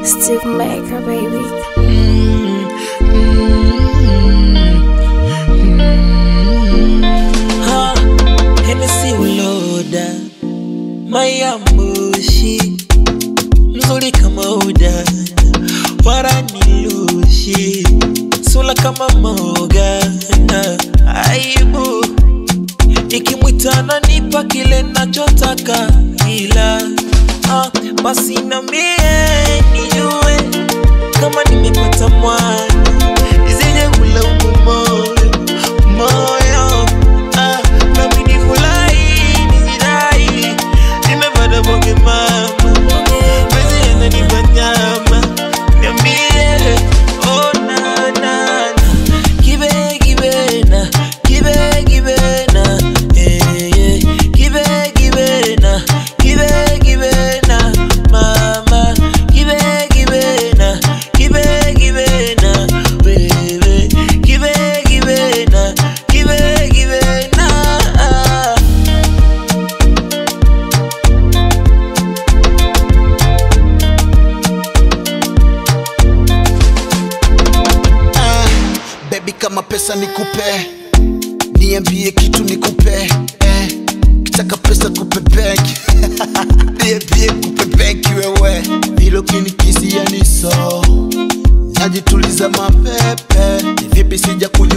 Steve Maker, baby. Ha, Hennessy uloda mayambushi mzuri kama udana waranilushi sula kama mogana aibu nikimwitana nipa kile nachotaka ila ah, basi na mie nijue kama nimepata mwana isije kulaumu moyo moyo ah, nami nifurahi nijidai nimepata bonge mama penzi yananipa nyama niambie oh, na, na, na. Kibe, kibena, kibe, kibena, eh, eh. Kibe, kibena, kibe, kibena, mama. Kibe, kibena, kibe, kibena, wewe. Kibe, kibena, kibe, kibena, ah. Ah, baby kama pesa nikupe niambie kitu nikupe eh, kitaka pesa kupe benki niambie kupe benki wewe vilo kinikisia ni so najituliza mapepe ni vipi sija kunywa